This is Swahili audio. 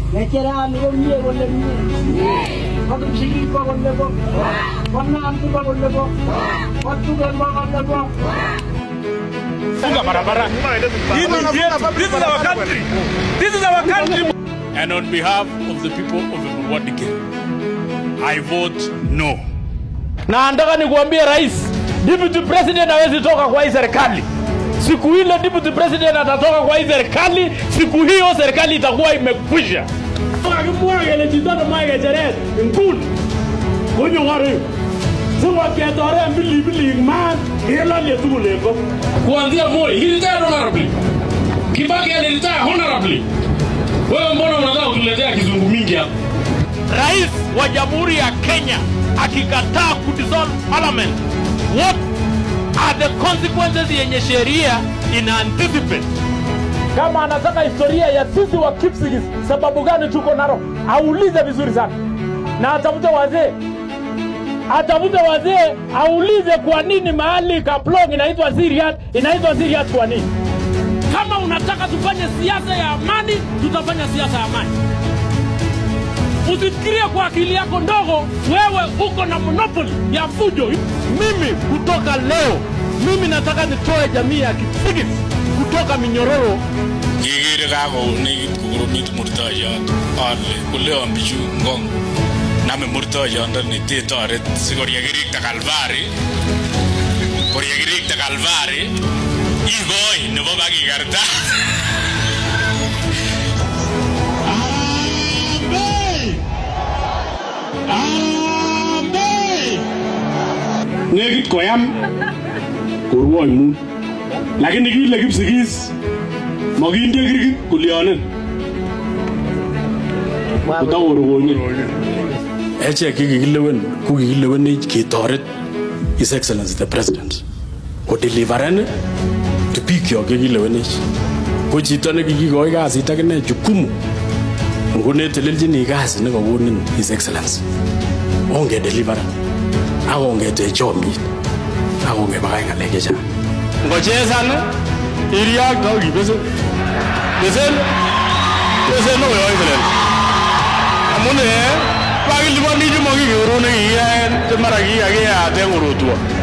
ng'echerani komie kole mie kokipsigik ko kole ko konandi ko kole ko kotugen ko kole ko funga barabara. Hii ni yetu. This is our country. This is our country. And on behalf of the people of Mwadike, I vote no. na nataka nikuambie rais, deputy president hawezi toka kwa hii serikali. Siku ile deputy president atatoka kwa hii serikali, siku hiyo serikali itakuwa imekwisha. Kakimwa kele chito nemoe ng'echeret nguni konyokorik sikoketoren bilibilik maat kelolye tugul en ko. Kuanzia Moi, he retired honorably. Kibaki aliretire honorably. Wewe mbona unataka kutuletea kizungu mingi hapa? Rais wa Jamhuri ya Kenya akikataa kudissolve parliament, what are the consequences yenye sheria ina anticipate? Kama anataka historia ya sisi wa Kipsigis, sababu gani tuko Narok, aulize vizuri sana na atafute wazee atafute wazee aulize kwa nini mahali Kaplong inaitwa Siriat inaitwa Siriat kwa nini? Kama unataka tufanye siasa ya amani, tutafanya siasa ya amani. Usifikirie kwa akili yako ndogo, wewe uko na monopoli ya fujo. Mimi kutoka leo, mimi nataka nitoe jamii ya Kipsigis kutoka minyororo kikere kakounekit kokoromit murtoyot ale koleon bichu ngong name murtoyondoni tetoret sikor yekirikte kalvari kor yekirikte kalvari ikoi nebo bakikarta Nekit koyam korwoi mut. Lakini kile kipsigis makinde kirkit kulyonin. Kotakorokonye. echek kikikilewen ko kikilewenech ketoret his excellency the president kodeliveren to bikyok chekilewenech ko chito nekikikoi kasit akine jukumu ngo netelelchini kasi nekakonin his excellency ongedeliveren akongetech chomyet akongepakach ng'alek chechang ngochesan iriakto kibesen besen besen oyoe selel amun kakiliponi chemakikeru nekikiyaen chemara kikakiyate korotwo